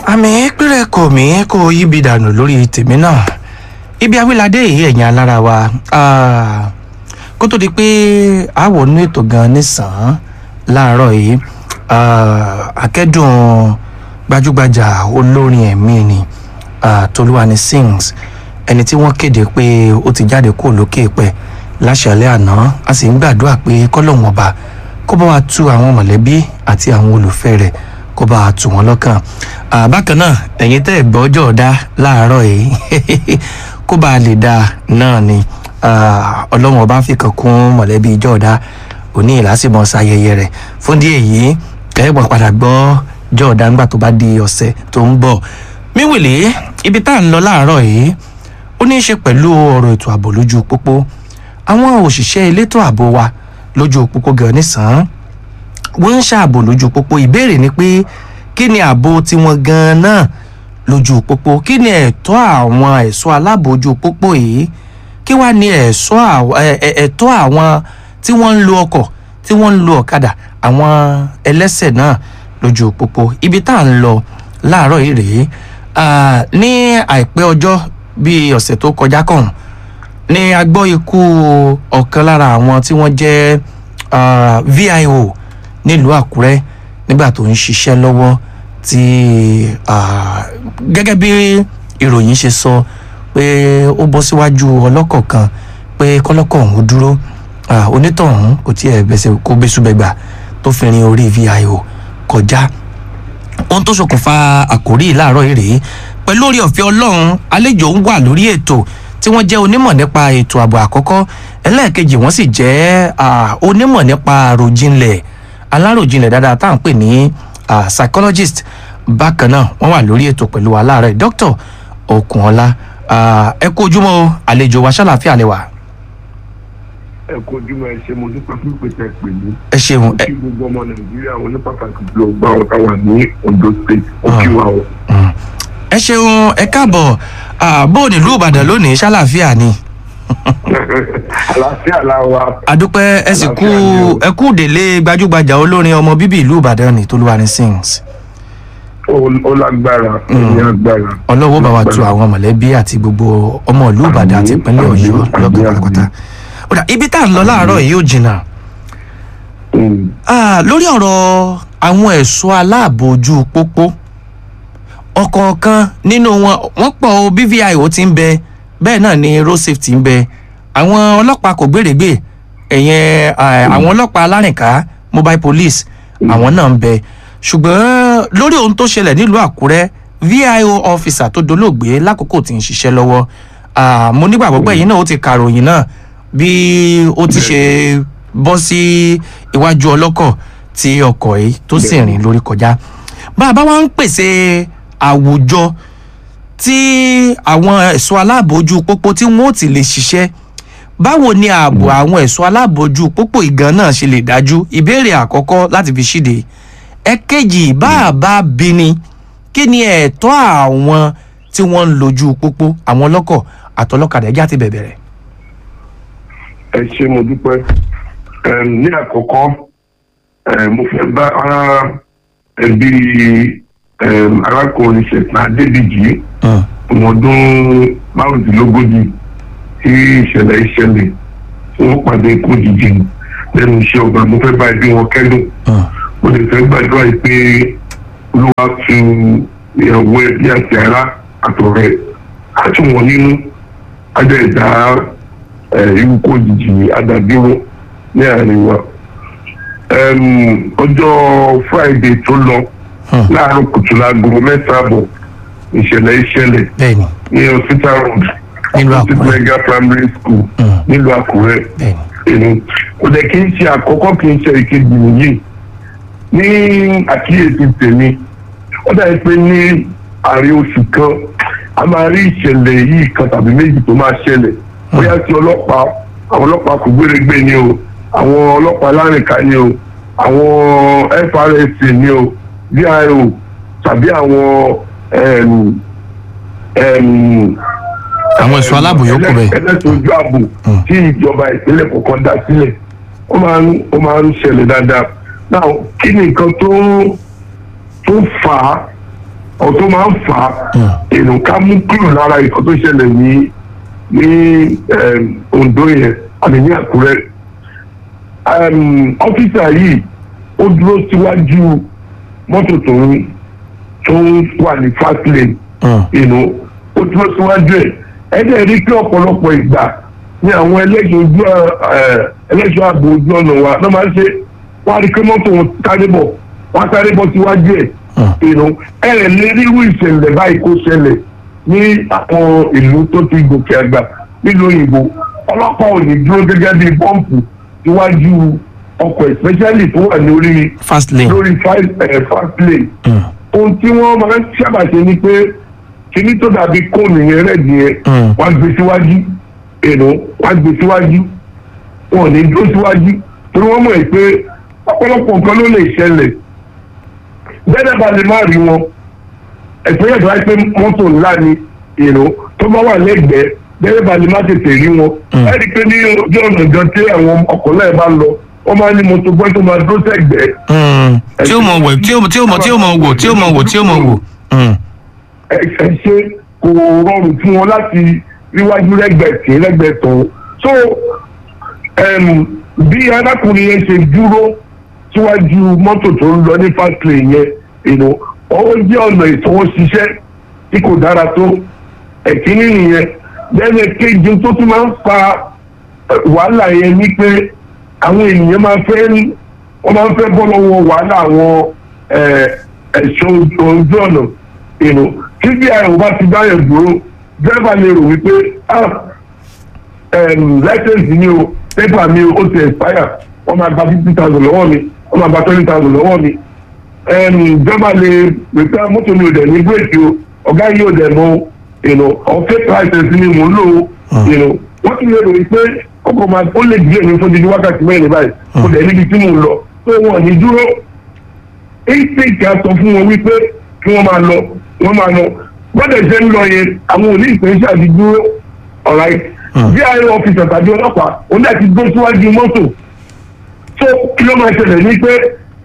àmì péré kò mí kó yíbi dànù lórí tèmi náà ibi awíládé yìí ẹ̀yìn alára wa ah, kó tó di pé àwọ̀ nínú ètò gan nísàn-án láàárọ̀ yìí ah, akẹ́dùn gbajúgbajà olórin ẹ̀mí ni ah, Tolúwani Sings ẹni tí wọ́n kéde pé ó ti jáde kó lókè pẹ́ láṣàlẹ̀ àná a sì ń gbàdúrà pé kọ́lọ́hún ọba kó bá wa tu àwọn mọ̀lẹ́bí àti àwọn olùfẹ́ rẹ̀ kó bá wa tù wọ́n lọ́kàn Ah, bákan náà ẹ̀yin tẹ́ ẹ̀ gbọ́ ọjọ́ ọ̀dá láàárọ̀ yìí kó bá a lè dáa náà ni Ah, ọlọ́run ọba fi kan kún mọ̀lẹ́bí ìjọ ọ̀dá òní ìlàsìmọ̀ ṣayẹyẹ rẹ̀ fún díẹ̀ yìí ẹ̀ wà padà gbọ́ ọjọ́ ọ̀dá ńgbà tó bá di ọ̀sẹ̀ tó ń bọ̀ míwìlì ibi tá à ń lọ láàárọ̀ yìí ó ní í ṣe pẹ̀lú ọ̀rọ̀ ètò ààbò lójú pópó àwọn òṣìṣẹ́ elétò ààbò wa lójú pópó gan nísàn-án wọ́n ń ṣààbò lójú pópó ìbéèrè ni pé kí ni ààbò tiwọn gan náà lójú pópó kí ni ẹ̀tọ́ àwọn ẹ̀ṣọ́ aláàbò ojú pópó yìí kí wàá ní ẹ̀ṣọ́ àw- ẹ̀- ẹ̀- ẹ̀tọ́ àwọn tí wọ́n ń lo ọkọ̀ tí wọ́n ń lo ọ̀kadà àwọn ẹlẹ́sẹ̀ náà lójú pópó ibi tá à ń lọ láàárọ̀ yìí rèé Ah, ní àìpẹ́ ọjọ́ bíi ọ̀sẹ̀ tó kọjá kàn ni a gbọ́ ikú ọ̀kan lára àwọn tí wọ́n jẹ́ ah, VIO nílùú Àkúrẹ́ nígbà tó ń ṣiṣẹ́ lọ́wọ́ tí ah, gẹ́gẹ́ bí ìròyìn ṣe sọ pé ó bọ́ síwájú ọlọ́kọ̀ kan pé kọ́lọ́kọ̀ ọ̀hún dúró ah, onítọ̀hún kò tiẹ̀ bẹ̀sẹ̀ kó bẹ́sùbẹ̀gbà tó fi rin orí VIO kọjá ohun tó ṣokùnfà àkórí yìí láàárọ̀ yìí rèé pẹ̀lú orí ọ̀fẹ́ ọlọ́run àlejò ń wà lórí ètò tí wọ́n jẹ́ onímọ̀ nípa ètò ààbò àkọ́kọ́ ẹlẹ́ẹ̀kejì wọ́n sì jẹ́ ah, onímọ̀ nípa àròjinlẹ̀ aláròjinlẹ̀ dáadáa tá à ń pè ní ah, psychologist bákan náà wọ́n wà lórí ètò pẹ̀lú wa láàárọ̀ dr okunola ah, ẹ kú ojúmọ́ o àlejò wa ṣàlàfíà lẹ wà ẹ kó ojúmọ́ ẹ ṣe mo dúpẹ́ fún ìpèsè pè mí ẹ ṣeun ẹ kí gbogbo ọmọ nàìjíríà wọn ní pàtàkì jùlọ gba àwọn táwa ní ondo state ó kí wa o. ẹ ṣeun ẹ káàbọ̀ ah, bó o nílùú ìbàdàn lónìí ṣàlàfíà ni. àlàáfíà la wa adúpẹ́ ẹ sì kú ẹ kú délé gbajúgbajà olórin ọmọ bíbí ìlú ìbàdàn ní Tolúwani Sings ó- ó lágbára ó ní agbára. ọlọ́wọ́ bá wa tu àwọn mọ̀lẹ́bí àti gbogbo ọmọ ìlú ìbàdàn àti ìpínlẹ̀ Àmín, ọ̀yọ́ àmín, lọ́gàn àmín. pátápátá. Ó dà, ibi tá à ń lọ láàárọ̀ yìí ò jìnnà Mm. Ah, lórí ọ̀rọ̀ àwọn ẹ̀ṣọ́ aláàbò ojú pópó ọ̀kọ̀ọ̀kan nínú wọn wọ́n pọ̀ o BVIO ti ń bẹ bẹ́ẹ̀ náà ni road safety ń bẹ àwọn ọlọ́pàá kò gbèrègbè ẹ̀yẹn ah, àwọn ọlọ́pàá alárìnká mobile police àwọn náà ń bẹ ṣùgbọ́n lórí ohun tó ṣẹlẹ̀ nílùú Àkúrẹ́ VIO officer tó dolóògbé lákòókò tí ń ṣiṣẹ́ lọ́wọ́ ah, mo nígbàgbọ́ pé ẹ̀yin náà ó ti kàròyìn náà bí ó ti ṣe bọ́ sí iwájú ọlọ́kọ̀ tí ọkọ̀ yìí tó sì rìn lórí kọjá bá a bá wá ń pèsè àwùjọ tí àwọn ẹ̀ṣọ́ aláàbò ojú pópó tí wọ́n ó ti lè ṣiṣẹ́ báwo ni ààbò àwọn ẹ̀ṣọ́ aláàbò ojú pópó ìgan náà ṣe lè dájú ìbéèrè àkọ́kọ́ láti fi ṣíde ẹ̀kejì bá a bá bí ni kí ni ẹ̀tọ́ àwọn tí wọ́n ń lójú pópó àwọn ọlọ́kọ̀ àtọlọ́kadà ẹjá ti bẹ̀bẹ̀rẹ̀. ẹ ṣe mo dúpẹ́ Em, ní àkọ́kọ́ em, mo fẹ́ bá ara ẹbí em, arákùnrin ṣẹ̀tàn adébíjì ọmọ ọdún márùndínlógójì tí ìṣẹ̀lẹ̀ ìṣẹ̀lẹ̀ tí wọ́n pàdé ikú òjijì lẹ́nu iṣẹ́ ọba mo fẹ́ bá ẹbí wọn kẹ́dùn mo lè fẹ́ gbàdúrà yìí pé olúwa tu ìyàwó ẹbí àti ará àtọ̀rẹ́ àti wọn nínú ajá ìdá ikú òjijì adàbíwò ní àárín wa Em, ọjọ́ friday tó lọ láàárọ̀ kùtù láago mẹ́ta àbọ̀ ìṣẹ̀lẹ̀ ìṣẹ̀lẹ̀ bẹ́ẹ̀ni ní hospital road Nílùú opposite Àkúrẹ́. mega primary school Mm. nílùú àkúrẹ́ bẹ́ẹ̀ni èmi kò dẹ̀ kí n ṣe àkọ́kọ́ kí n ṣe ìkejì nìyí ní àkíyèsí tèmi ó dàbí pé ní àárín oṣù kan a máa rí ìṣẹ̀lẹ̀ yìí kan tàbí méjì tó máa ṣẹlẹ̀ bóyá tí ọlọ́pàá àwọn ọlọ́pàá kò gbéregbé ni o àwọn ọlọ́pàá lárìnká ni o àwọn FRSC ni o VIO tàbí àwọn em, em, àwọn ẹ̀ṣọ́ aláàbò yòókù bẹ́ẹ̀. ẹlẹ́sìn ojú ààbò tí ìjọba ìpínlẹ̀ kọ̀ọ̀kan dá sílẹ̀ ó máa ń ó máa ń ṣẹlẹ̀ dáadáa náà kí ni nǹkan tó tó fà á ọ̀tún máa ń fà á èrò ká mú kúrò lára ìkọ́ tó ṣẹlẹ̀ ní ní Ondo yẹn àmì ní Àkúrẹ́ ọ́fíìsà yìí ó dúró síwájú mọ́tò tó ń tó ń wà ní fast lane ìnú ó dúró síwájú ẹ̀ ẹ̀dẹ̀ rí pé ọ̀pọ̀lọpọ̀ ìgbà ní àwọn ẹlẹ́ṣọ̀ ojú ẹlẹ́ṣọ̀ ààbò ojú ọ̀nà wa ló máa ń ṣe wọ́n á rí pé mọ́tò wọn sáré bọ̀ wọ́n á sáré bọ̀ síwájú ẹ̀ ìnú ẹ̀rẹ̀ lé rírú ìṣẹ̀lẹ̀ báyìí kó ṣẹlẹ̀ ní àwọn ìlú tó ti gòkè àgbà nílùú òyìnbó ọlọ́pàá ò ní dúró gẹ́gẹ́ bí bọ́ǹpù síwájú ọkọ̀ especially tó wà lórí fast lane lórí fast lane ohun tí wọ́n máa ń sábà ṣe ni pé kíní tó dàbí kóònù yẹn rẹ̀ nìyẹn wọ́n á gbé síwájú èrò wọ́n á gbé síwájú wọn ò ní dúró síwájú torí wọ́n mọ̀ ẹ́ pé ọ̀pọ̀lọpọ̀ nǹkan ló lè ṣẹlẹ̀ bẹ́ẹ̀ bá lè má rí wọn ẹ̀sìn yẹn tó wáyé pé mọ́tò ńlá ni èrò tó bá wà lẹ́gbẹ̀ẹ́ bẹ́ẹ̀ bá lè má tètè rí wọn ẹ̀ rí i pé ní ojú ọ̀nà gan tí àwọn ọkọ̀ náà bá lọ wọ́n máa ní mọ́tò bọ́ tó máa dúró sẹ́gbẹ̀ẹ́ tí ó mọ̀ wẹ̀ tí ó tí ó mọ̀ tí ó mọ̀ wò tí ó mọ̀ wò tí ó mọ̀ wò. ẹ ṣe kò rọrùn fún wọn láti ríwájú lẹ́gbẹ̀ẹ́ tí lẹ́gbẹ̀ẹ́ tó so bí arákùnrin yẹn ṣe dúró síwájú mọ́tò tó ń lọ ní fast lane yẹn ìnú ó jẹ́ ọ̀nà ìfọwọ́ṣiṣẹ́ tí kò dára tó ẹ̀kíní nìyẹn lẹ́yìn kejì tó tún máa ń fa wàhálà yẹn ní pé àwọn ènìyàn máa fẹ́ wọ́n máa ń fẹ́ bọ́ lọ́wọ́ wàhálà àwọn ẹ̀ṣọ́ ojú ọ̀nà ìnú tí bí àyẹ̀wò bá ti báyọ̀ dúró dẹ́rẹ́bà lè rò wípé láìsẹ̀nsì ni o pépà mi ó ti expire wọ́n máa gba fifty thousand lọ́wọ́ mi wọ́n máa gba twenty thousand lọ́wọ́ mi dẹ́rẹ́bà lè rò pé mọ́tò mi ò dẹ̀ ní bírèkì o ọ̀gá yìí ò dẹ̀ mọ́ ìnú ọ̀fẹ́ láìsẹ̀nsì ni mò ń lò ó ìnú wọ́n ti lè rò wípé ọkọ̀ máa ó lè díẹ̀ ní fún dídí wákàtí mẹ́rin báyìí kò dẹ̀ níbi tí mò ń lọ tó wọn ní dúró èyíkéèké sọ fún wọn wípé kí wọ́n máa lọ wọ́n máa lọ gbọ́dọ̀ ṣe ń lọ yẹn àwọn òní ìpèsè àti dúró ọ̀ráì bí ààrẹ ọ́fíìsì tàbí ọlọ́pàá òní àti gbé síwájú mọ́tò tó kí ló máa ṣẹlẹ̀ ní pé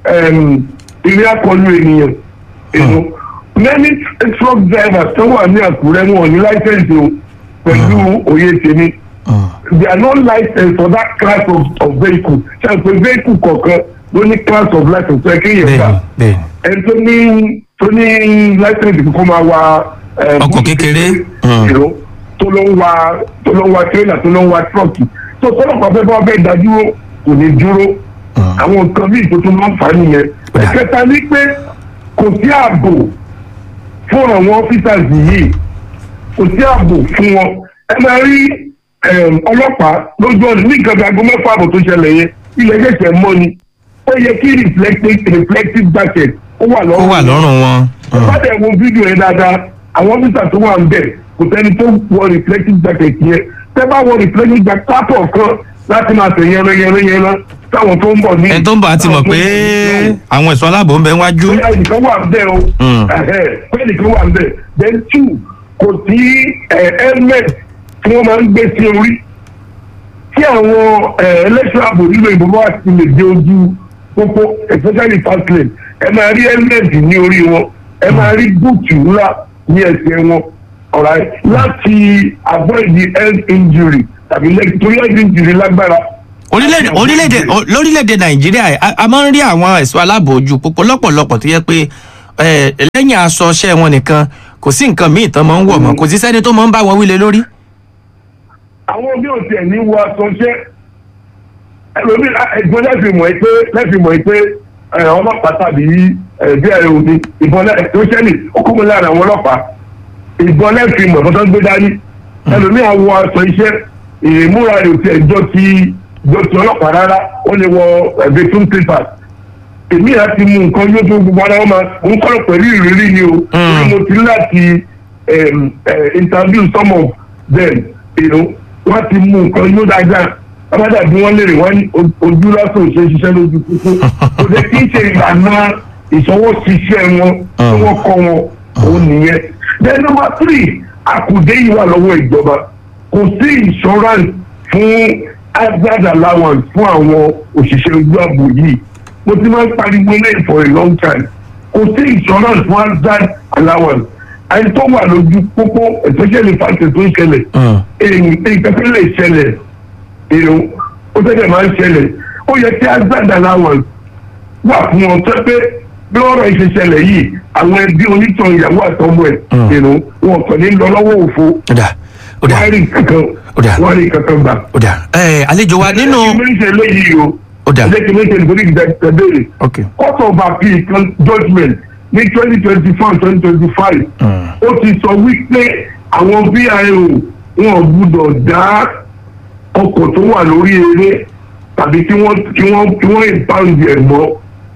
ìrìn akọlù ènìyàn ènìyàn many truck drivers tó wà ní Àkúrẹ́ wọn ní láìsẹ̀nsì o pẹ̀lú òye tèmi they are not licensed for that class of, of vehicle ṣe àpè vehicle kọ̀ọ̀kan ló ní class of license ṣe kí yẹn gbà ẹni tó ní tó ní license kó máa wa ọkọ̀ kékeré tó ló ń wa tó ló ń wa trailer tó ló ń wa truck tó tọ́lọ́pàá fẹ́ bá bẹ́ẹ̀ dájúró kò ní dúró àwọn nǹkan bíi tó tún máa ń fà á nìyẹn ìkẹta ní pé kò sí ààbò fún àwọn officers yìí kò sí ààbò fún wọn ẹ máa rí ọlọ́pàá lójú ọ̀nà ní nǹkan bí aago mẹ́fà àbọ̀ tó ṣẹlẹ̀ yẹn ilẹ̀ ṣẹ̀ṣẹ̀ mọ́ ni ó yẹ kí reflective jacket ó wà lọ́rùn ó wà lọ́rùn wọn. ìbádẹ́ wo fídíò yẹn dáadáa àwọn ọ́fíìsà tó wà ń bẹ̀ kò sẹ́ni tó wọ reflective jacket yẹn tẹ́ bá wọ reflective jacket pápọ̀ kan láti máa tẹ̀ yẹn yẹn yẹn náà táwọn tó ń bọ̀ ní. ẹni tó ń bọ̀ á ti mọ̀ pé àwọn ẹ̀ṣọ́ aláàbò ń bẹ wájú. bóyá ẹnìkan wà ń bẹ̀ o bóyá ẹnìkan wà ń bẹ̀ then two kò sí helmet tí wọ́n máa ń gbé sí orí tí àwọn ẹlẹ́ṣọ́ ààbò nílò ìbò bá ti lè dé ojú pópó especially fast lane ẹ máa rí helmet ní orí wọn ẹ máa rí búùtù ńlá ní ẹsẹ̀ wọn ọ̀rá láti avoid the health injury tàbí torí health injury lágbára. orílẹ̀-èdè orílẹ̀-èdè lórílẹ̀-èdè nàìjíríà a máa ń rí àwọn ẹ̀ṣọ́ aláàbò ojú pópó lọ́pọ̀lọpọ̀ tó yẹ pé lẹ́yìn aṣọ ọṣẹ́ wọn nìkan kò sí nǹkan míì tán máa ń wọ̀ mọ́ kò sí sẹ́ni tó máa ń bá wọn wílé lórí àwọn bí o tiẹ̀ ní wọ aṣọṣẹ́ ẹlòmí ẹ̀gbọ́n lẹ́fì mọ̀ ẹ́ pé lẹ́fì mọ̀ ẹ́ pé ọlọ́pàá tàbí bí ẹ̀rọ omi ìbọn ẹ̀sọ́ṣẹ́lì ó kó mọ́ lára àwọn ọlọ́pàá ìbọn lẹ́fì mọ̀ ẹ́ tó gbé dání ẹlòmí àwọ aṣọ iṣẹ́ ìmúra rẹ̀ tiẹ̀ jọ ti jọ ti ọlọ́pàá rárá ó lè wọ vetum clippers èmi à ti mú nǹkan yóò tó gbogbo ara wọn máa ń kọ́ pẹ̀lú ìrírí ni o mo ti láti interview some of them you know, wọ́n ti mú nǹkan yóò dáadáa abájá bí wọ́n lérè wọ́n ní ojú lásán ṣe ṣiṣẹ́ lójú kúkú kò dé kí n ṣe ìlànà ìṣọwọ́ṣiṣẹ́ wọn tí wọ́n kọ́ wọn òun nìyẹn. then number three àkùdé yìí wà lọ́wọ́ ìjọba kò sí insurance fún hazard allowance fún àwọn òṣìṣẹ́ ojú ààbò yìí mo ti máa ń pariwo ilé for a long time kò sí insurance fún hazard allowance ẹni tó wà lójú pópó especially fásitì tó ń ṣẹlẹ̀ Mm. èyí nǹkan tó lè ṣẹlẹ̀ èrò ó tẹ́lẹ̀ máa ń ṣẹlẹ̀ ó yẹ kí agbada allowance wà fún wọn tó pé bí ọ̀rọ̀ yìí ṣe ṣẹlẹ̀ yìí àwọn ẹbí onítàn ìyàwó àtọmọ ẹ̀ Mm. èrò wọn kàn ní lọ lọ́wọ́ òfo ó dà ó dà wọ́n rí kankan Ó dà. wọ́n rí kankan gbà. ó dà ẹ àlejò wa nínú méjì léyìí o ó dà ẹjẹ kí méjì nítorí ìgbà ìtẹ̀bẹ̀rẹ̀ ok court of appeal kan judgement ní twenty twenty four twenty twenty five Mm. ó ti sọ wípé àwọn vio wọn ò gbúdọ̀ dá ọkọ̀ tó wà lórí eré tàbí kí wọ́n kí wọ́n kí wọ́n ìbáǹdì ẹ̀ mọ́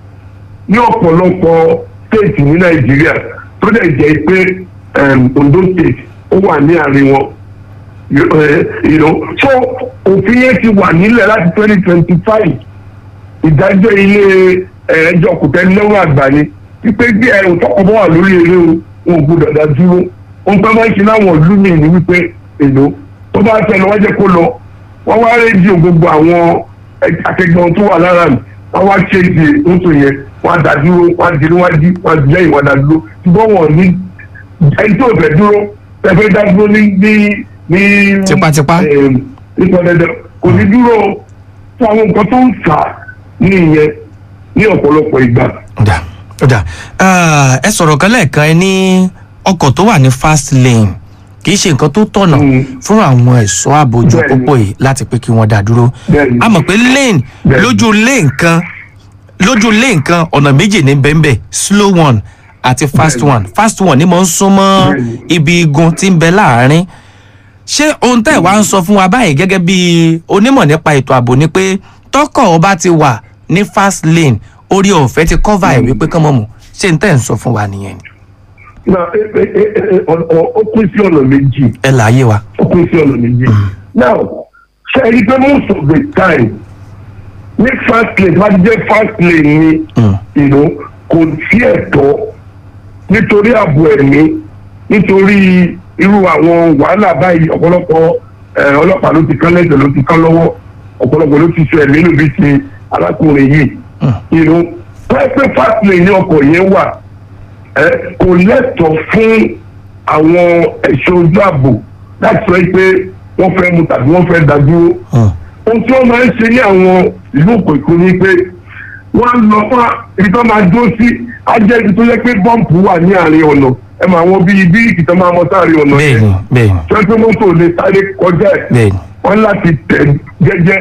ní ọ̀pọ̀lọpọ̀ state ní nàìjíríà tó dẹ̀ jẹ́ pé um, ondo state ó wà ní àárín wọn you eh, you know so òfin yẹn ti wà nílẹ̀ láti twenty twenty five ìdájọ́ ilé eh, ẹjọ́ kòtẹ́lẹ́wọ̀n àgbà ni wípé bí ẹ̀rù tọkọ bọ́ wà lórí eré o wọn ò gbọdọ̀ dá dúró ohun tó máa ń ṣe láwọn ìlú mi ni wípé èlò tó bá tẹ̀ lọ wọ́n jẹ́ kó lọ wọ́n wá rédíò gbogbo àwọn akẹgbẹ́ tó wà lára mi wọ́n wá ṣe ti oṣù yẹn wọ́n á dá dúró wọ́n á di níwájú wọ́n á di lẹ́yìn wọ́n á dá dúró ṣùgbọ́n wọn ní ẹni tó fẹ́ dúró ẹfẹ́ dá dúró ní ní ní. Tipátipá. ẹm, nípa dandan kò ní dúró fún àwọn nǹkan tó ń fà á ní ìyẹn ní ọ̀pọ̀lọpọ̀ ìgbà. ó dà ó dà Ah, ẹ sọ̀rọ̀ kan lẹ́ẹ̀kan ẹ ní ọkọ̀ tó wà ní fast lane kì í ṣe nǹkan tó tọ̀nà Mm. fún àwọn ẹ̀ṣọ́ àbójú Bẹ́ẹ̀ni. pópó yìí láti pé kí wọ́n dá dúró Bẹ́ẹ̀ni. a mọ̀ pé lane Bẹ́ẹ̀ni. lójú lane kan lójú lane kan ọ̀nà méjì ní bẹ́ẹ̀nbẹ́ slow one àti fast Bẹ́ẹ̀ni. one fast one ni mo ń súnmọ́ Bẹ́ẹ̀ni. ibi igun tí ń bẹ láàárín ṣé ohun tẹ́ ẹ̀ wá ń sọ fún wa báyìí gẹ́gẹ́ bí onímọ̀ nípa ètò ààbò ni pé tọkọ̀ ọba ti wà ní fast lane orí ọ̀fẹ́ ti cover ẹ̀ wípé kán mọ̀ mú ṣé n tẹ́ ń sọ fún wa nìyẹn ni na ẹ ẹ ẹ ẹ ọ- ọ- ó pín sí ọ̀nà méjì ẹ láàyè wa. ó pín sí ọ̀nà méjì. now ṣe é rí i pé most of the time ní fast lane wá ti jẹ́ fast lane ni Mm. you know, kò sí ẹ̀tọ́ nítorí ààbò ẹ̀mí nítorí irú àwọn wàhálà báyìí ọ̀pọ̀lọpọ̀ eh, ọlọ́pàá ló ti kán lẹ́sẹ̀ ló ti kán lọ́wọ́ ọ̀pọ̀lọpọ̀ ló ti sọ ẹ̀mí ló bí ti arákùnrin yìí you know, pẹ́ẹ́pẹ́ fast lane ní ọkọ̀ yẹn wà ẹ kò lẹ́tọ̀ọ́ fún àwọn ẹ̀ṣọ́ ojú ààbò láti sọ pé wọ́n fẹ́ mu tàbí wọ́n fẹ́ dá dúró. Mm. ohun tí wọ́n máa ń ṣe ní àwọn ìlú òkèkú ni pé wọ́n lọ fún ibi tó máa dúró sí á jẹ́ ibi tó yẹ pé bọ́ǹpù wà ní àárín ọ̀nà ẹ máa wọ́n bí bíríkì tó máa mọ sáàrin ọ̀nà bẹ́ẹ̀ni bẹ́ẹ̀ni tó yẹ pé mọ́tò lè sáré kọjá ẹ̀ bẹ́ẹ̀ni wọ́n láti tẹ̀ jẹ́jẹ́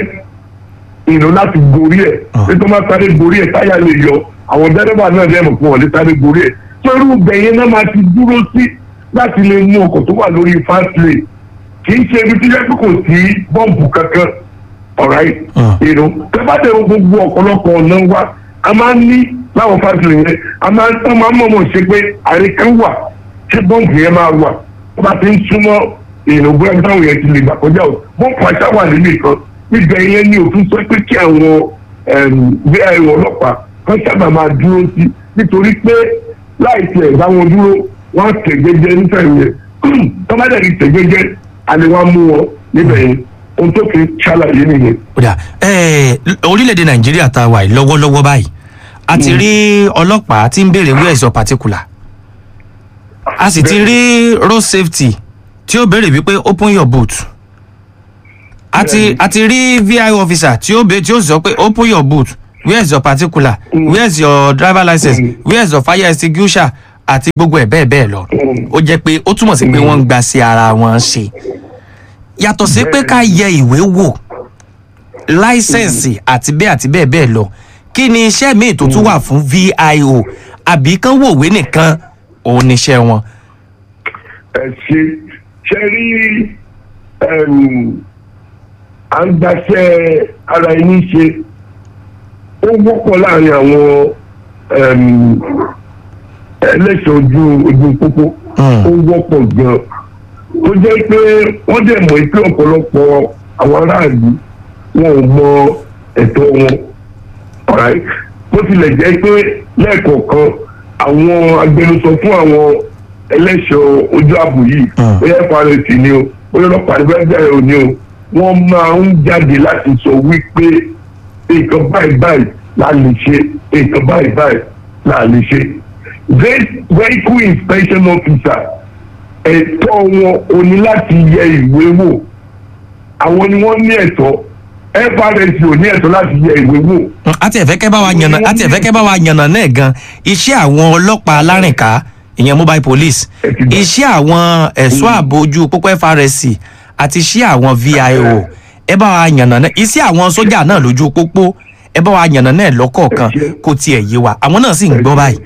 ìlú láti gorí ẹ̀ Ah. pé tó máa sáré gorí ẹ̀ táyà lè yọ àwọn dẹ́rẹ́bà náà dẹ́ mọ̀ fún wọn lè sáré gorí ẹ̀ torí bẹ̀yẹn náà máa ti dúró sí láti lè mú ọkọ̀ tó wà lórí fast lane kì í ṣe ibi tí yẹ kó kò sí bọ́ǹbù kankan alright Ah. ìlú tẹ́bàtẹ̀ gbogbo ọ̀pọ̀lọpọ̀ ọ̀nà wa a máa ń ní láwọn fast lane yẹn a máa ń tán máa ń mọ̀mọ́ ṣe pé àárín kan wà tí bọ́ǹbù yẹn máa wà wọ́n bá ti ń súnmọ́ ìrìn bóyá bí táwọn yẹn ti lè gbà kọjá o bọ́ǹbù àṣà wà níbì kan níbẹ̀ yẹn ní òfin sọ pé kí àwọn bí ẹ̀rọ ọlọ́pàá kan sábà máa dúró sí nítorí pé láì tiẹ̀ bá wọn dúró wọ́n á tẹ̀ jẹ́jẹ́ nífẹ̀ẹ́ yẹn tọ́mádẹ́ ti tẹ̀ jẹ́jẹ́ àlẹ́ wọ́n á mú wọn níbẹ̀ yẹn ohun tó fi ṣàlàyé nìyẹn. kódà ẹẹ orílẹ̀-èdè nàìjíríà tá a wà yìí lọ́wọ́lọ́wọ́ báyìí a ti rí ọlọ́pàá tí ń béèrè where is your particular a sì ti rí road safety tí ó béèrè wípé open your boot a ti a ti rí vi officer tí ó béèrè tí ó sọ pé open your boot where is your particular where is your driver license Mm. where is your fire extinguisher àti gbogbo ẹ̀ bẹ́ẹ̀ bẹ́ẹ̀ lọ Mm. ó jẹ́ pé ó túmọ̀ sí pé wọ́n ń gba sí ara wọn ṣe yàtọ̀ sí pé ká yẹ ìwé wò láísẹ̀nsì àti bẹ́ẹ̀ àti bẹ́ẹ̀ bẹ́ẹ̀ lọ kí ni iṣẹ́ míì tó tún wà fún vio àbí kán wòwe nìkan òun níṣẹ́ wọn. ẹ ṣe ṣe rí à ń gbaṣẹ́ ara ẹni ṣe ó wọ́pọ̀ láàrin àwọn em, ẹlẹ́ṣọ̀ ojú ojú pópó Mm. ó wọ́pọ̀ gan-an tó jẹ́ pé wọ́n dẹ̀ mọ̀ pé ọ̀pọ̀lọpọ̀ àwọn aráàlú wọn ò mọ ẹ̀tọ́ wọn alright bó tilẹ̀ jẹ́ pé lẹ́ẹ̀kọ̀ọ̀kan àwọn agbẹnusọ fún àwọn ẹlẹ́ṣọ̀ ojú ààbò yìí Mm. bóyá FRS ni o bóyá ọlọ́pàá ní bẹ́ẹ̀ bẹ́ẹ̀ ni o wọ́n máa ń jáde láti sọ wípé nǹkan báyìí báyìí la lè ṣe nǹkan báyìí báyìí la lè ṣe ve- vehicle inspection officer ẹ̀tọ́ wọn ò ní láti yẹ ìwé wò àwọn ni wọ́n ní ẹ̀tọ́ FRSC ò ní ẹ̀tọ́ láti yẹ ìwé wò Mm, àti ẹ̀fẹ́kẹ́ bá wa yànnà àti ẹ̀fẹ́kẹ́ bá wa yànnà náà gan iṣẹ́ àwọn ọlọ́pàá alárìnká ìyẹn mobile police Ẹ ti gbà. iṣẹ́ àwọn ẹ̀ṣọ́ ààbò ojú pópó FRSC àti iṣẹ́ àwọn VIO ẹ bá wa yànnà náà iṣẹ́ àwọn sójà náà lójú pópó ẹ bá wa yànnà náà lọ́kọ̀ọ̀kan Ẹ ṣé. kó tiẹ̀ yé wa àwọn náà sì ń gbọ́ báyìí.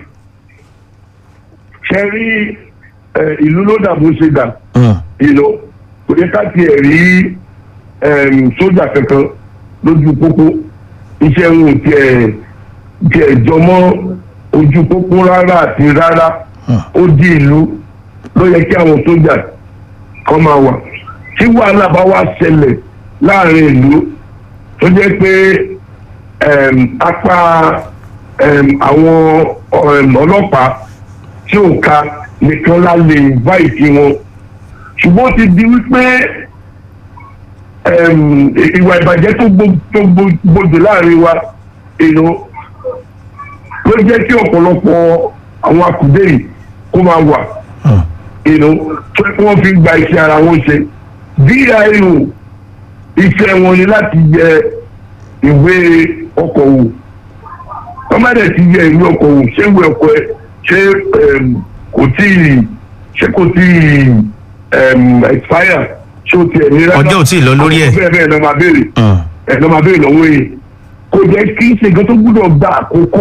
ṣe rí ẹ, ìlú ló dà bó ṣe dà Mm, ìlò kò yẹ ká tiẹ̀ rí ẹm, sójà kankan lójú pópó iṣẹ́ wọn ò tiẹ̀ tiẹ̀ jọmọ́ ojú pópó rárá àti rárá Hmm. ó di ìlú ló yẹ kí àwọn sójà kan máa wà tí wàhálà bá wá ṣẹlẹ̀ láàrin ìlú tó jẹ́ pé ẹm, apá ẹm, àwọn ẹm, ọlọ́pàá tí ò ka nìkan la lè invite wọn ṣùgbọ́n ó ti di wípé ẹm, ìwà ìbàjẹ́ tó gbó- tó gbó- gbòdò láàrin wa èèyàn ló jẹ́ kí ọ̀pọ̀lọpọ̀ àwọn akùdé yìí kó máa wà mm, èèyàn tó yẹ kí wọ́n fi gba iṣẹ́ ara wọn ṣe VIO iṣẹ́ wọn ni láti yẹ ìwé ọkọ̀ wò wọ́n má dẹ̀ ti yẹ ìwé ọkọ̀ wò ṣé ìwé ọkọ̀ ẹ ṣé ẹm, kò tí ì ṣé kò tí ì ẹm, expire ṣé o ti ẹ̀ ní rárá ọjọ́ ò tí ì lọ lórí ẹ̀. bẹ́ẹ̀ bẹ́ẹ̀ lọ́ máa béèrè Mm, ẹ̀ lọ́ máa béèrè lọ́wọ́ yìí kò jẹ́ kí ṣe nǹkan tó gbúdọ̀ gba àkókò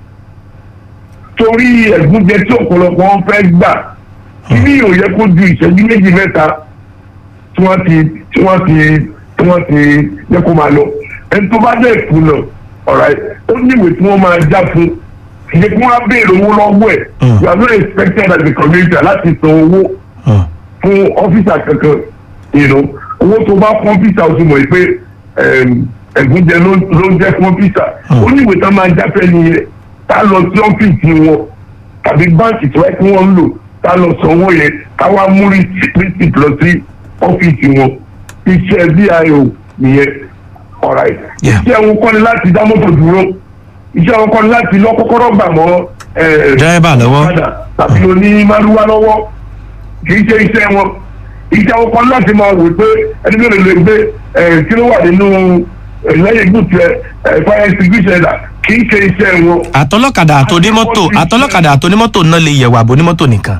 torí ẹ̀gúnjẹ tí ọ̀pọ̀lọpọ̀ wọn fẹ́ gbà kí ní ò yẹ kó ju ìṣẹ́jú méjì mẹ́ta tí wọ́n ti tí wọ́n ti tí wọ́n ti yẹ kó máa lọ ẹni tó bá dẹ̀ kùnà ọ̀rá ó níwèé tí wọ́n máa já fún ìyẹn kí wọ́n á béèrè owó lọ́wọ́ ẹ̀ Mm. you are not expected as a community láti san owó mm, fún ọ́fíìsà kankan you know, owó tó bá fún ọ́fíìsà ó ti mọ̀ pé ẹm, ẹ̀gúnjẹ ló ló ń jẹ́ fún ọ́fíìsà Hmm. ó ní ìwé tán máa jáfẹ́ nìyẹn tá lọ sí ọ́fíìsì wọn tàbí báǹkì tí wọ́n kí wọ́n ń lò tá lọ sanwó yẹn ká wá mú rìsíìtì lọ sí ọ́fíìsì wọn iṣẹ́ VIO nìyẹn alright Yeah. iṣẹ́ wọn kọ́ ni láti dá mọ́tò dúró iṣẹ́ wọn kọ́ ni láti lọ kọ́kọ́rọ́ gbà mọ́ ẹ̀ dírẹ́bà lọ́wọ́. padà tàbí oní márúwá lọ́wọ́ kì í ṣe iṣẹ́ wọn iṣẹ́ wọn kan láti máa wò pé ẹni tó lè lè gbé ẹ̀ kí ló wà nínú ẹ̀, lẹ́yìn gùtù ẹ̀ ẹ̀ fire extinguisher ẹ̀dà kì í ṣe iṣẹ́ wọn. àtọlọ́kadà àtònímọ́tò àtọlọ́kadà àtònímọ́tò náà lè yẹ̀wò àbò onímọ́tò nìkan.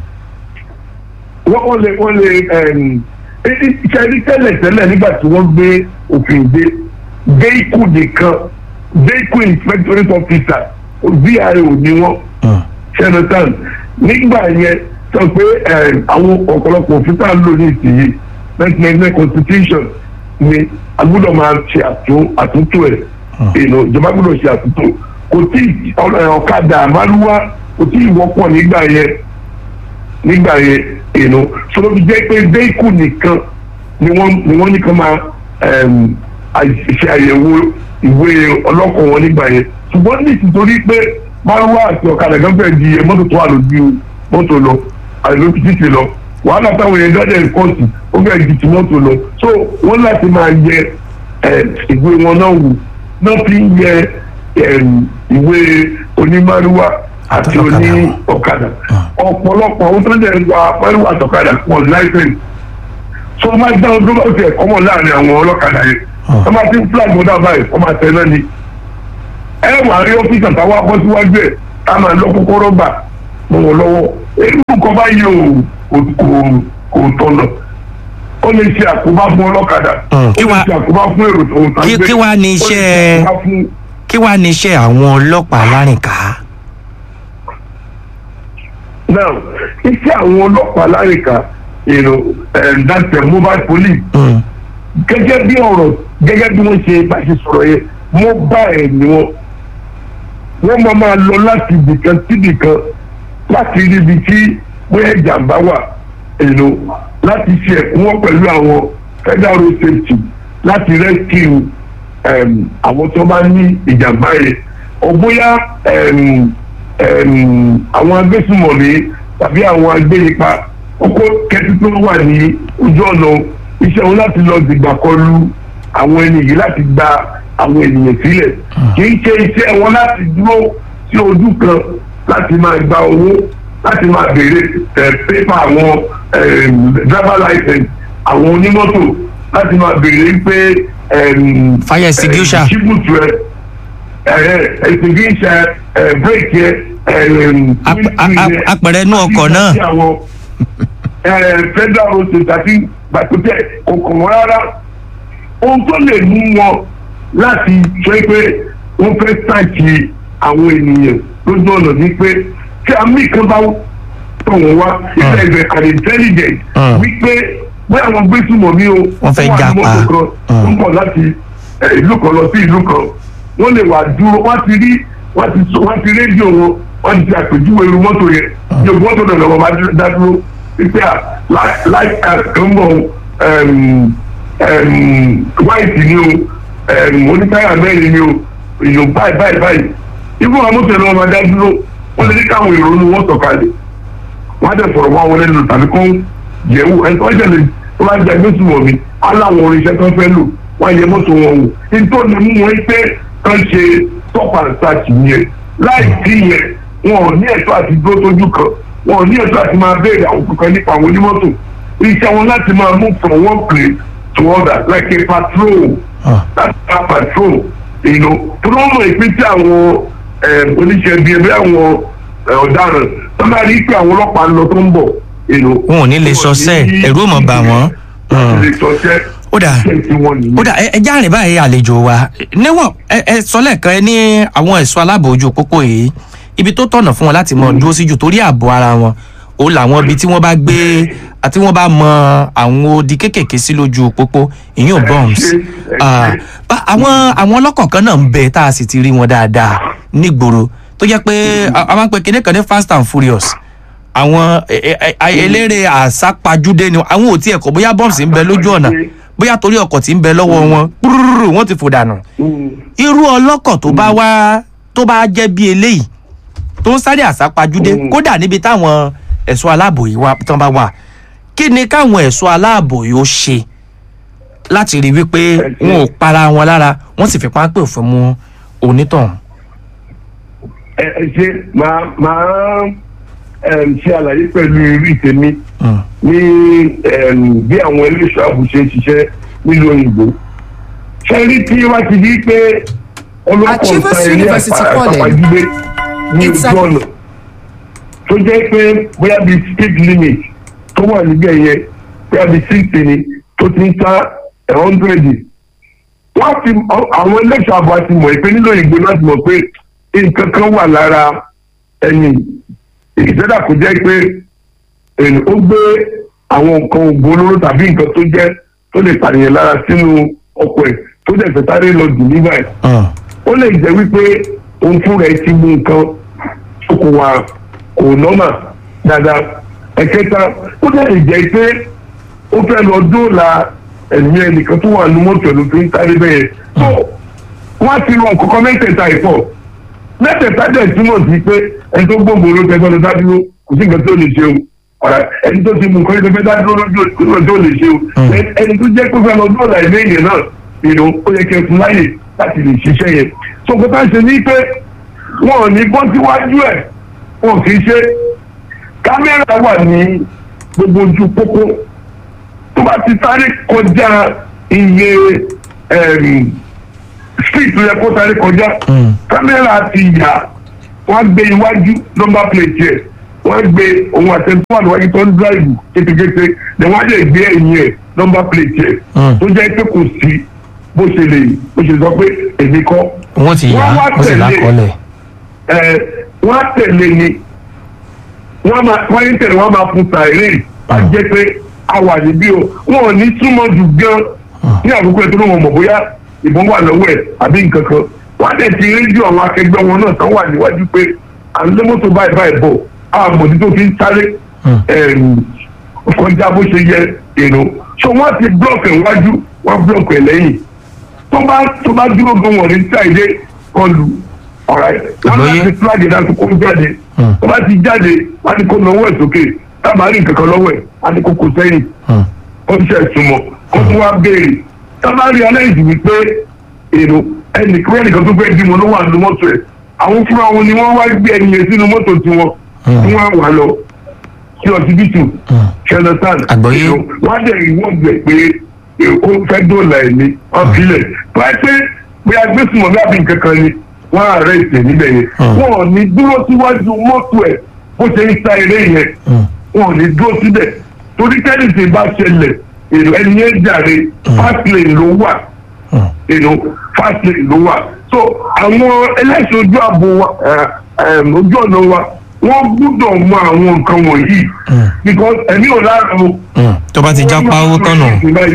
wọ́n wọ́n lè wọ́n lè ẹ̀m, i- i- iṣẹ́ rí tẹ́lẹ̀ tẹ́lẹ̀ nígbà tí wọ́n gbé òfin dé vehicle nìkan vehicle inspectorate officer VIO ni wọ́n Mm, ṣẹ́natan nígbà yẹn sọ pé ẹm, àwọn ọ̀pọ̀lọpọ̀ òfin tá à ń lò ní ìsinyìí nineteen ninety nine constitution ni a gbọ́dọ̀ máa ṣe àtún- àtúntò ẹ̀ èèyàn ìjọba gbọ́dọ̀ ṣe àtúntò kò tí ì- ọ̀nà ọ̀kadà àmàlúwá kò tí ì wọ́pọ̀ nígbà yẹn nígbà yẹn èèyàn sọlọ́ fi jẹ́ pé vehicle nìkan ni wọ́n ni wọ́n nìkan máa ẹm, àì- ṣe àyẹ̀wò ìwé ọlọ́kọ̀ wọn nígbà yẹn ṣùgbọ́n ní ìtìtorí pé márùwá àti ọ̀kadà gan fẹ́ di mọ́tò tó wà lójú mọ́tò lọ àìló títì lọ wàhálà táwọn èèyàn dáadáa kọ́ọ̀tù ó fẹ́ di ti mọ́tò lọ so wọ́n láti máa yẹ ẹ, ìwé wọn náà wò náà fi ń yẹ ẹm, ìwé onímárùwá àti Ọ̀kadà oní wọn. ọ̀kadà ọ̀pọ̀lọpọ̀ àwọn tó ń dẹ̀ gba márùwá àtọ̀kadà pọ̀ láìpẹ́ so wọ́n máa dá ọdún bá ti ẹ̀kọ́ mọ̀ láàrin àwọn ọlọ́kadà yẹn Hmm. wọ́n máa ti ń flag wọn dábàá ẹ̀ wọ́n máa tẹ̀ náà ni ẹ wà rí ọ́fíìsì àtàwọn akọ́ síwájú ẹ̀ ká máa lọ kọ́kọ́rọ́ gbà mọ́ wọn lọ́wọ́ èyí nǹkan báyìí ò kò kò- kò tọ̀nà ó lè ṣe àkóbá fún ọlọ́kadà Hmm. ó Kí lè wá- ṣe àkóbá fún èrò tó ń ta kí- kí wá ní iṣẹ́- fún kí wàá ní iṣẹ́ àwọn ọlọ́pàá alárìnká. now iṣẹ́ àwọn ọlọ́pàá láríkà you know, um, that's the mobile police Mm, gẹ́gẹ́ bí ọ̀rọ̀ gẹ́gẹ́ bí wọ́n ṣe bá ṣe sọ̀rọ̀ yẹn mobile ni wọ́n wọ́n máa máa lọ láti ibìkan síbìkan láti rí ibi tí bóyá ìjàmbá wà èlò láti ṣe ẹ̀kúnwọ́ pẹ̀lú àwọn federal road safety láti rescue um, àwọn tó bá ní ìjàmbá yẹn ọ bóyá um, um, àwọn agbésùmọ̀mí tàbí àwọn agbénipa kókó kẹ́tí tó wà ní ojú ọ̀nà iṣẹ́ wọn láti lọ dìgbà kọlu àwọn ẹni yìí láti gba àwọn ènìyàn sílẹ̀ kì í ṣe iṣẹ́ wọn láti dúró sí ojú kan láti máa gba owó láti máa béèrè pépà àwọn driver license àwọn onímọ́tò láti máa béèrè pé fire extinguisher ṣíbùtù ẹ extinguisher brake yẹ apẹ̀rẹ̀ inú ọkọ̀ náà federal road safety àti gbàtútẹ̀ kòkòrò rárá ohun tó lè mú wọn láti sọ pé wọ́n fẹ́ sàkí àwọn ènìyàn lójú ọ̀nà ní pé tí àmì kan bá tọ̀ wọ́n wá ìfẹ́ ìfẹ́ and intelligent wípé bí àwọn gbésùmọ̀ mi o wọ́n fẹ́ jà pa wọ́n ń bọ̀ láti ìlú kan lọ sí ìlú kan wọ́n lè wà dúró wọ́n ti rí wọ́n ti rédíò wọn wọ́n ti àpèjúwe irú mọ́tò yẹn yóò mọ́tò náà lọ́wọ́ bá dá dúró wípé à láì kan bọ̀ white ni o onítáyà mẹ́rin ni o èèyàn báyìí báyìí báyìí ibú àwọn mọ́tò náà máa dá dúró wọ́n lè ní káwọn èrò ní wọ́n sọ̀kalẹ̀ wọ́n á dẹ̀ fọ̀rọ̀ wá wọn lẹ́nu tàbí kó yẹ̀wò ẹni tó ṣẹlẹ̀ tó bá jẹ́ gbèsè wọ̀ mí aláwọn oríṣẹ́ tó fẹ́ lò wọ́n yẹ mọ́tò wọn wò nítorí mú wọn pé kán ṣe stop and start yẹn láì sí yẹn wọn ò ní ẹ̀tọ́ àti dúró tójú kan wọn ò ní ẹ̀tọ́ àti máa béèrè àwọn kankan nípa àwọn onímọ́tò iṣẹ́ wọn láti máa move from one place to other like a patrol láti máa patrol you know tó ló mọ̀ ìpín tí àwọn oníṣẹ́ bíi ẹgbẹ́ àwọn ọ̀daràn tó máa rí pé àwọn ọlọ́pàá ń lọ tó ń bọ̀ wọn ò ní lè sọsẹ́ ẹ̀rú ò mọ̀ bà wọ́n ó dà ó dà ẹ já rìn báyìí àlejò wa níwọ̀n ẹ sọ lẹ́ẹ̀kan ẹ ní àwọn ẹ̀ṣọ́ aláàbò ojú pópó yìí ibi tó tọ̀nà fún wọn láti mọ dúró sí jù torí ààbò ara wọn ó làwọn ibi tí wọ́n bá gbé àti wọ́n bá mọ àwọn odi kéékèèké sí lójú pópó ìyún bombs àwọn àwọn ọlọ́kọ̀ kan náà ń bẹ tá a sì ti rí wọn dáadáa nígboro tó jẹ́ pé a máa ń pe kinní kan ní fast and furious àwọn eléré àsápajúdé ni àwọn ò tiẹ̀ kọ̀ bóyá bombs ń bẹ lójú ọ̀nà bóyá torí ọkọ̀ tí ń bẹ lọ́wọ́ wọn púrúrú wọ́n ti fò dànù irú ọlọ́kọ̀ tó bá wá tó bá jẹ́ bí eléyìí tó ń sáré àsápajúdé kódà níbi táwọn ẹ̀ṣọ́ aláàbò yìí wá tán bá wà kí ni káwọn ẹ̀ṣọ́ aláàbò yìí ó ṣe láti rí wípé wọn ò para wọn lára wọ́n sì fi pápẹ́ òfin mú onítọ̀hún. ẹ ẹ ṣe máa máa ṣe àlàyé pẹ̀lú irú ìtẹ̀mí ní bí àwọn eléṣọ́ ààbò ṣe ń ṣiṣẹ́ nílùú òyìnbó. ṣé rí tí wọ́n ti di pé ọlọ́pàá ọ̀sán ilé àpàjùgbé ní ojú ọ̀nà tó jẹ́ pé bóyá bíi speed limit tó wà níbẹ̀ yẹn bóyá bíi sixty ni tó ti ń ta hundred. wọ́n ti àwọn eléṣọ́ ààbò àti mọ̀ pé nílò òyìnbó láti mọ̀ pé nǹkan kan wà lára ẹni ìṣẹ́dá kò jẹ́ pé ó gbé àwọn nǹkan ògùn olóró tàbí nǹkan tó jẹ́ tó lè pànìyàn lára sínú ọkọ̀ ẹ̀ tó dẹ̀ fẹ́ sáré lọ jù nígbà ẹ̀. ó lè jẹ́ wípé òun fún rẹ̀ ti mú nǹkan kò wà kò nọ́mà dáadáa. ẹ̀kẹta ó dẹ̀ lè jẹ́ pé ó fẹ́ lọ dóòlà ẹ̀mí ẹnìkan tó wà ní mọ́tò ẹ̀ ló fi ń sáré bẹ́ẹ̀. tó wọ́n á ti rọ nǹkan kan mẹ́tẹ̀ẹ̀ta ìfọ̀ mẹ́tẹ̀ẹ̀ta dẹ̀ túmọ̀ sí pé ẹni tó gbóògbó ló tẹ́ gbọ́dọ̀ dádúró kò sí nǹkan tó lè ṣe o ọ̀rẹ́ ẹni tó ti mú nǹkan tó fẹ́ dádúró lójú tó lè ṣe o ẹni tó jẹ́ pé fẹ́ lọ dọ́ọ̀là ilé yẹn náà ìlú ó yẹ kẹ́ fún láyè láti lè ṣiṣẹ́ yẹn sọ̀kò tá a ṣe ní pé wọn ò ní bọ́ síwájú ẹ̀ wọn kì í ṣe kámẹ́rà wà ní gbogbo ojú pópó tó bá ti sáré kọjá iye street tó yẹ kó sáré kọjá kámẹ́rà ti yà wọ́n gbé iwájú nọ́mbà plate yẹ wọ́n gbé ohun àtẹ̀tọ́ àlùwájú tó ń dráìbù kétékété ni wọ́n lè gbé ẹ̀yìn ẹ̀ nọ́mbà plate yẹ tó jẹ́ pé kò sí bó ṣe lè bó ṣe sọ pé èmi kọ́. wọ́n ti yà wọ́n sì lákọọ́lẹ̀. ẹ wọ́n á tẹ̀lé ni wọ́n máa wọ́n yín tẹ̀lé wọ́n máa fún sàárè á jẹ́ pé a wà níbí o wọn ò ní súnmọ́ jù gan ní àkókò ẹ̀ tó ló wọn mọ̀ bóyá ìbọn wà lọ́wọ́ ẹ̀ àbí nǹkan kan wọ́n á dẹ̀ ti rédíò àwọn akẹgbẹ́ wọn náà tán wà níwájú pé à ń lé mọ́tò báyìí báyìí bọ̀ àmọ̀dí tó fi ń sáré kọjá bó ṣe yẹ èrò so wọ́n ti blọọkì ẹ̀ wájú wọ́n blọọkì ẹ̀ lẹ́yìn tó bá tó bá dúró gan wọ̀n ní sáìdé kọlù ọ̀rẹ́ wọ́n bá ti fúláàgì náà kó jáde tó bá ti jáde wọ́n á ní kó lọ́wọ́ ẹ̀ sókè tábà rí nǹkan kan lọ́wọ́ ẹ̀ á ní kó kó sẹ́yìn ó ń ṣe ìsúnmọ́ kó tún wá béèrè tábà rí aláìsí wípé èrò ẹnìkan ẹnìkan tó fẹ́ bímọ ló wà ní mọ́tò ẹ̀ àwọn fúnra wọn ni wọ́n wá gbé ẹni yẹn sínú mọ́tò tiwọn tí wọ́n wà lọ sí ọsibítù ṣẹlẹtàn Àgbọ́yé. wọ́n á dẹ̀ ìwọ́n gbẹ̀ pé eh, ó fẹ́ dóòlà ẹ̀ ní wọ́n filẹ̀ wọ́n á pé pé agbésùnmọ̀ bí àbí nǹkan kan ni wọ́n á rẹ̀ ìtẹ̀ níbẹ̀ yẹn wọ́n ò ní dúró síwájú mọ́tò ẹ̀ bó ṣe ń sa eré yẹn wọn ò ní dúró síbẹ̀ torí tẹ́lifí bá ṣẹlẹ̀ èrò ẹni yẹn jàre fast lane ló wà èrò fast lane ló wà so àwọn ẹlẹ́sìn ojú ààbò wa eh, eh, ojú ọ̀nà wa wọ́n gbúdọ̀ mọ àwọn nǹkan wọ̀nyí because ẹ̀mí ò lára o tó bá ti já pawó tọ̀nà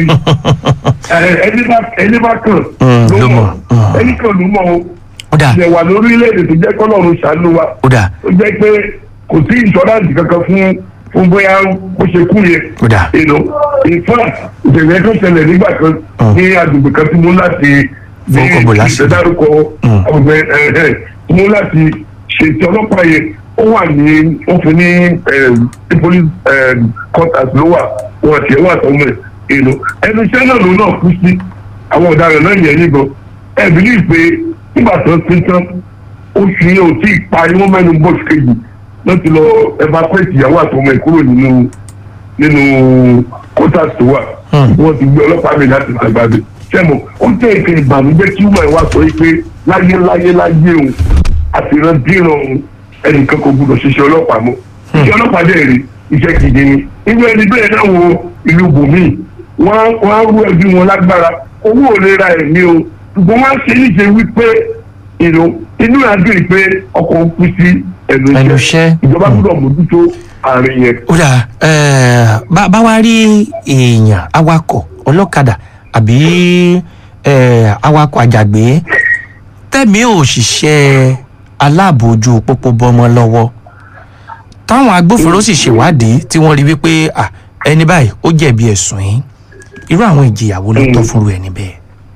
Eh, ẹni bá ẹni bá kàn Mm, ló ló mọ̀. mọ̀ Mm. ẹni kan ló mọ̀ o ó dà ilẹ̀ wà lórílẹ̀‐èdè tó jẹ́ kọ́lọ́run ṣàánú wa ó dà ó jẹ́ pé kò sí ìṣọ́ráǹtì kankan fún fún bóyá ó ṣe kú yẹn ó dà you know in fact ìṣẹ̀lẹ̀ tó ṣẹlẹ̀ nígbà kan ní agbègbè kan tí mo láti ní Fọwọ́kọ̀ bò láṣìírí. ìṣẹ̀dárúkọ Mm. ọ̀gbẹ́ ẹ̀ẹ́ tí mo láti ṣètò ọlọ́pàá yẹn ó wà ní ó fi ní ní police em, quarters ló wà wọn àti ẹ̀wọ̀n àtọ́mọ̀ ẹ̀ you know ẹnu iṣẹ́ náà ló náà kú sí àwọn ọ̀daràn náà yẹn níbọn ẹ̀ bí ní pé nígbà tó ti tán oṣù yẹn ò tí ì parí wọ́n mẹ́nu bọ́ọ̀sì kejì wọ́n ti lọ evacuate ìyàwó àtọmọ ẹ̀ kúrò nínú nínú quarters tó wà Hmm. wọ́n ti gbé ọlọ́pàá mi láti àgbàdo sẹ́mu ó jẹ́ ìpè ìbànújẹ́ kí wọ́n wá sọ pé láyé láyé láyé òun àfihàn díràn òun ẹnìkan kò gbọdọ̀ ṣiṣẹ́ ọlọ́pàá mọ́ iṣẹ́ ọlọ́pàá dẹ̀ rí iṣẹ́ gidi ni inú ẹni bẹ́ẹ̀ náà wo ìlú bòmíì wọ́n á- wọ́n á rú ẹbí wọn lágbára owó ò lè ra ẹ̀mí o ṣùgbọ́n wọ́n á ṣe níṣe wípé ìlú inú àdúrà pé ọkọ̀ ń kú sí ẹnu Ẹnu iṣẹ́ iṣẹ́. ìjọba Hmm. gbọdọ̀ mójútó àárín yẹn. ó dà ẹ, bá bá wá rí èèyàn awakọ̀ ọlọ́kadà àbí ẹ, awakọ̀ àjàgbé tẹ̀mí òṣìṣẹ́ aláàbò ojú pópó bọ́mọ lọ́wọ́ táwọn agbófinró sì ṣèwádìí tí wọ́n rí wípé à, ẹni báyìí ó jẹ̀bi ẹ̀sùn yìí irú àwọn ìjìyà wo ló tọ́ fúnru ẹni bẹ́ẹ̀.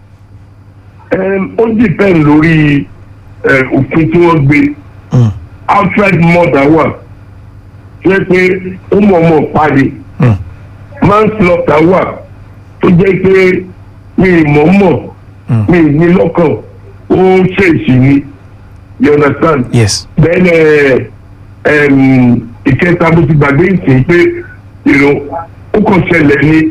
Em, ó dìpẹ́ǹ lórí eh, òfin tí wọ́n gbé Mm, outright murder wà tó yẹ pé ó mọ̀ọ́mọ̀ parí mm, manslaughter wà tó jẹ́ pé mi ì mọ̀ọ́mọ̀ mm. mi ì ní lọ́kàn ó ṣèṣì ni you understand yes. then eh, em, ìkẹta bó ti gbàgbé ìsìn pé you know, ó kàn ṣẹlẹ̀ ni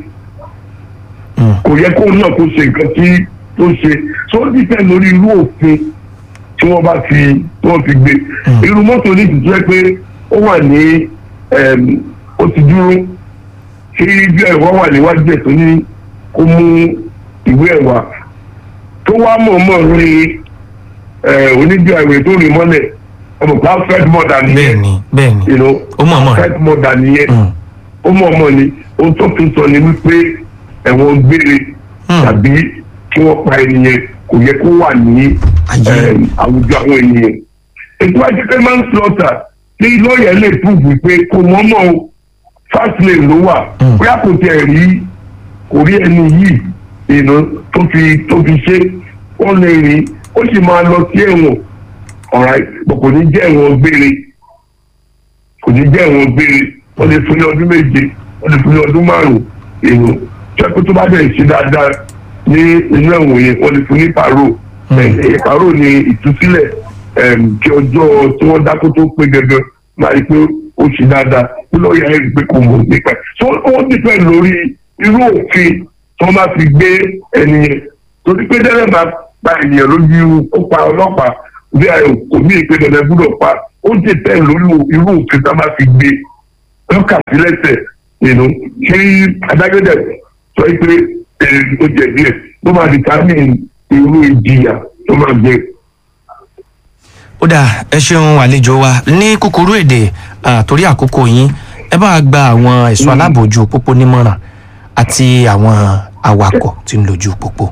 Mm, kò yẹ kó náà kó ṣe nǹkan tí tó ṣe so ó dìpẹ́ lórí irú òfin tí wọ́n bá fi tí wọ́n fi gbé Mm. irú mọ́tò ní ìtútù ẹ pé ó wà ní em, ó ti dúró tí bí ẹ̀rọ wà níwájú ẹ̀ tó ní kó mú ìwé ẹ̀ wá tó wá mọ̀ọ́mọ̀ rí onídìí àìwé tó rìn mọ́lẹ̀ ọmọ pa fred mọ̀dà bẹ́ẹ̀ nìyẹn ni bẹ́ẹ̀ ni you know, ó mọ̀ mọ̀ fred mọ̀dà nìyẹn Mm, ó mọ̀ọ́mọ̀ ni ohun tó fi sọ ni wípé ẹ̀wọ̀n gbére mm. tàbí kí wọ́n pa ènìyàn kò yẹ kó wà ní Ayé. em, àwùjọ àwọn ènìyàn. ètò ajẹ́pẹ́ máa ń slaughter tí lọ́ọ̀yà lè prove pé kò mọ́mọ́ o fast lane ló wà Mm. bóyá kò tiẹ̀ rí kò rí ẹni yìí ìnà tó fi tó fi ṣe ó lè rí ó sì máa lọ sí ẹ̀wọ̀n alright bọ̀ kò ní jẹ́ ẹ̀wọ̀n gbére kò ní jẹ́ ẹ̀wọ̀n gbére wọ́n lè fún ní ọdún méje wọ́n lè fún ní ọdún márùn-ún èrò jẹ́ tó bá bẹ̀rẹ̀ ṣe dáadáa ní inú ẹ̀wọ̀n yẹn wọ́n lè fún ní pàrọ̀ ẹ̀ pàrọ̀ ni ìtúsílẹ̀ em, kí ọjọ́ tí wọ́n dákó tó pé gẹ́gẹ́ máa rí pé ó ṣe dáadáa kí lọ́ọ̀yà ẹ̀ rí pé kò mọ̀ nípa ẹ̀ so ó dìpẹ́ lórí irú òfin tí wọ́n bá fi gbé ẹni yẹn torí pé dẹ́rẹ́ máa pa ènìyàn lójú ó pa ọlọ́pàá bí i kò ní ìpè dandan gbúdọ̀ pa ó dìpẹ́ lórí irú òfin tí wọ́n bá fi gbé lọ́kà sí lẹ́sẹ̀ nínú kí adájọ́dẹ̀ sọ pé ẹ̀, ó jẹ̀bi ẹ̀ ló máa determine irú ìjìyà tó máa jẹ. ó dà ẹ ṣeun àlejò wa ní kúkúrú èdè ah, torí àkókò yín ẹ bá wa gba àwọn ẹ̀ṣọ́ aláàbòjú pópó nímọ̀ràn àti àwọn awakọ̀ tí ń lójú pópó.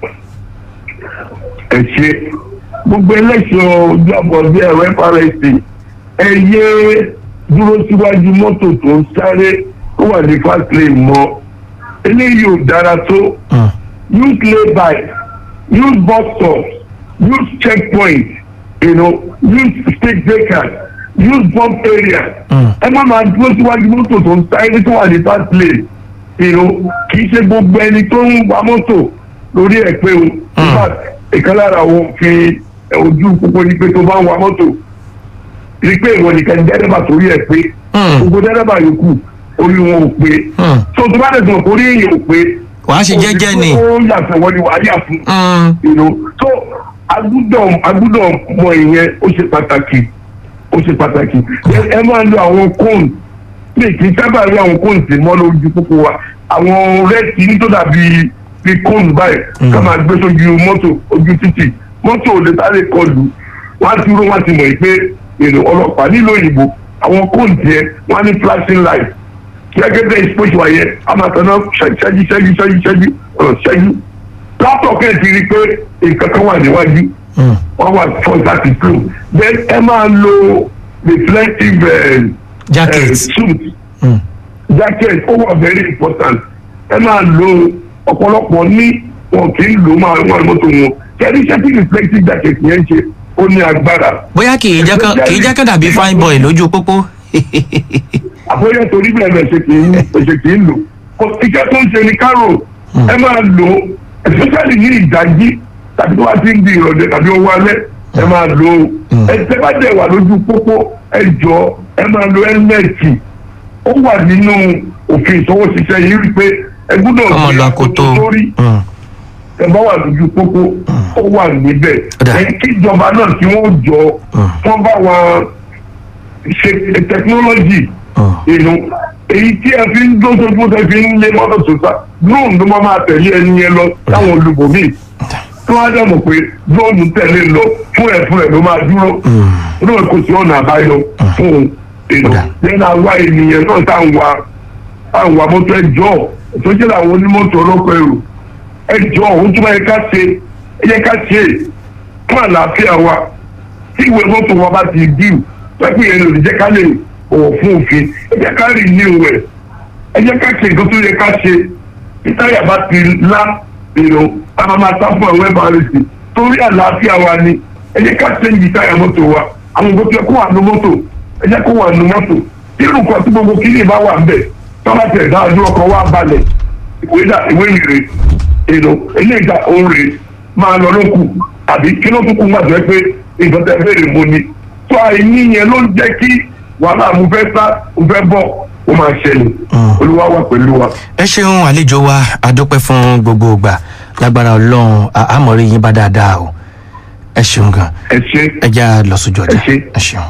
ẹ ṣe gbogbo ẹlẹ́ṣọ̀ ojú àbọ̀ bí ẹ̀rọ FRSC ẹ yé dúró síwájú mọ́tò tó ń sáré tó wà ní fast lane mọ́ eléyìí ò dára tó Mm, use lay-by use bus stops use checkpoint you know use speed breakers use bump area mm, ẹ má máa dúró síwájú mọ́tò tó ń sáré tó wà ní fast lane you know kì í ṣe gbogbo ẹni tó ń wa mọ́tò lórí ẹ̀ pé o in fact ìkan lára àwọn òfin ẹ, ojú pópó ni pé tó bá ń wa mọ́tò rí pé ìwọ nìkan ní dẹ́rẹ́bà torí ẹ̀ pé Hmm. gbogbo dẹ́rẹ́bà yòókù orí wọn ò pé Hmm. tó tó bá dẹ̀ sọ̀rọ̀ orí èèyàn ò pé wàá ṣe jẹ́jẹ́ ni. ó yàtọ̀ wọ́n ni wàá yà fún Hmm. you know so agbúdọ̀ agbúdọ̀ mọ ìyẹn ó ṣe pàtàkì ó ṣe pàtàkì ẹ ẹ máa lo àwọn kóòn mi kì í sábà rí àwọn kóòn tì mọ́ lójú pópó wa àwọn rẹ́ẹ̀tì ní tó dàbí bí kóòn báyìí ká máa gbé sójú mọ́tò ojú títì mọ́tò òde sáré kọlù wọ́n á ti rú wọ́n á ti mọ̀ pé èrò ọlọ́pàá nílò òyìnbó àwọn kóòn tiẹ̀ wọ́n á ní flashing light gẹ́gẹ́ bẹ́ẹ̀ ìsopọ̀ṣù wáyé a máa tẹ̀lé ṣẹ́jú ṣẹ́jú ṣẹ́jú ṣẹ́jú ṣẹ́jú ọ̀rọ̀ ṣẹ́jú látọ̀ kẹ́ ẹ̀ ti rí i pé nǹkan kan wà níwájú Hmm. wọ́n wà fọ́ láti tó then ẹ máa lo reflective uh, Jacket. uh, suit Hmm. jacket ó wà very important ẹ máa lo ọ̀pọ̀lọpọ̀ ní wọn kì í lò máa wọn mọ́tò wọn kẹ́rí iṣẹ́ tí reflective jacket yẹn ń ṣe ó ní agbára bóyá kì í jẹ́ kán kì í jẹ́ kán dàbí fine boy lójú pópó. àbóyá torí bẹ́ẹ̀ bẹ́ẹ̀ ṣe kì í ṣe kì í lò kò iṣẹ́ tó ń ṣe ní kárò ẹ máa lò ó especially ní ìdájí tàbí tó bá ti ń di ìrọ̀lẹ́ tàbí owó alẹ́ ẹ máa lò ó ẹ tẹ́ bá dẹ̀ wà lójú pópó ẹ jọ ẹ máa lo ẹ́lẹ́ẹ̀tì ó wà nínú òfin ìṣọwọ́ṣiṣẹ́ yìí rí pé ẹ gbọ́dọ̀ ọmọ fi lu akoto. sórí Hmm. ẹ bá wà lójú pópó ó wà níbẹ̀ Ọ̀dà. ẹ kí ìjọba náà kí wọ́n jọ wọ́n bá wa ṣe tẹkinọ́lọ́jì Hmm. inú èyí tí ẹ fi ń dóṣojú tẹ fi ń lé mọ́tò sọ́sà drone ló máa máa tẹ̀lé ẹni yẹn lọ táwọn olùbòmí tí wọ́n á dẹ̀ mọ̀ pé drone tẹ̀lé lọ fún ẹ̀ fún ẹ̀ ló máa dúró inú ẹ̀ kò sí ọ̀nà àbáyọ fún un inú Ọ̀dà. lẹ́nu àwa ènìyàn náà tá à ń wa tá à ń wa mọ́tò ẹjọ́ tó jẹ́ làwọn onímọ́tò ọlọ́kọ̀ èrò ẹjọ́ òun tó bá yẹ ká ṣe ẹ yẹ ká ṣe fún àlàáfíà wa tí ìwé mọ́tò wa bá ti dìú pẹ́pẹ́ yẹn lòdì jẹ́ ká lè bọ̀wọ̀ fún òfin ẹ jẹ́ ká rí ní ìwẹ̀ ẹ jẹ́ ká ṣe nǹkan tó yẹ ká ṣe tí táyà bá ti lá èrò a máa máa sá fún àwọn ẹ̀bà rẹ̀ sí torí àlàáfíà wa ni ẹ jẹ́ ká ṣe yìí táyà mọ́tò wa àwọn nǹkan tó yẹ kó wà nù mọ́tò ẹ jẹ́ kó wà nù mọ́tò tí irú kan tí gbogbo kíní bá wà ń bẹ̀ tọ́lá tẹ̀ dáadúró ọkọ̀ wa balẹ̀ ìwé dà ìwé ìrè èrò eléyìí dà òun rè máa lọ lókù àbí kí ló tún kú gbàgbé pé nǹkan tẹ fẹ́rẹ̀ mo ni tó àìní yẹn ló ń jẹ́ kí wàhálà mo fẹ́ sá mo fẹ́ bọ̀ ó máa ṣẹlẹ̀ olúwa wà pẹ̀lú wa. ẹ ṣeun àlejò wa adúpẹ́ fún gbogbo ìgbà lágbára ọlọ́run à- àmọ̀rí yín bá dáadáa o ẹ ṣeun gan ẹ ṣe ẹ já lọ sójú ọjà Ẹ ṣé. ẹ ṣeun.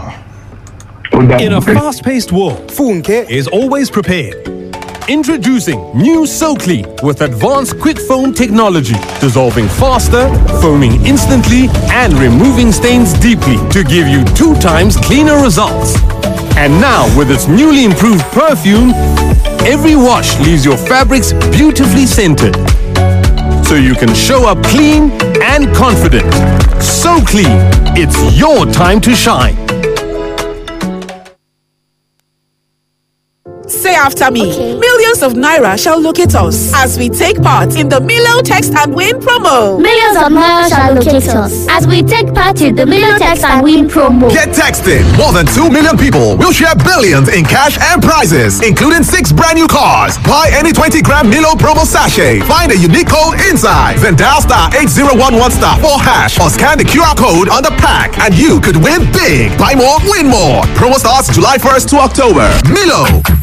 ó dà In a fast paced world, Funke is always prepared. Introducing new SoClean with advanced quick foam technology, dissolving faster, foaming instantly, and removing stains deeply to give you two times cleaner results. And now, with its newly improved perfume, every wash leaves your fabrics beautifully scented. So you can show up clean and confident. So clean, it's your time to shine. Say after me. Okay. Millions of Naira shall locate us as we take part in the Milo Text and Win promo. Millions of miles shall locate us as we take part in the Million Text and Win promo. Get texting. More than 2 million people will share billions in cash and prizes, including six brand new cars. Buy any 20 gram Milo promo sachet. Find a unique code inside. Then dial star 8011 star 4 hash or scan the QR code on the pack and you could win big. Buy more, win more. Promo starts July 1st to October. Milo.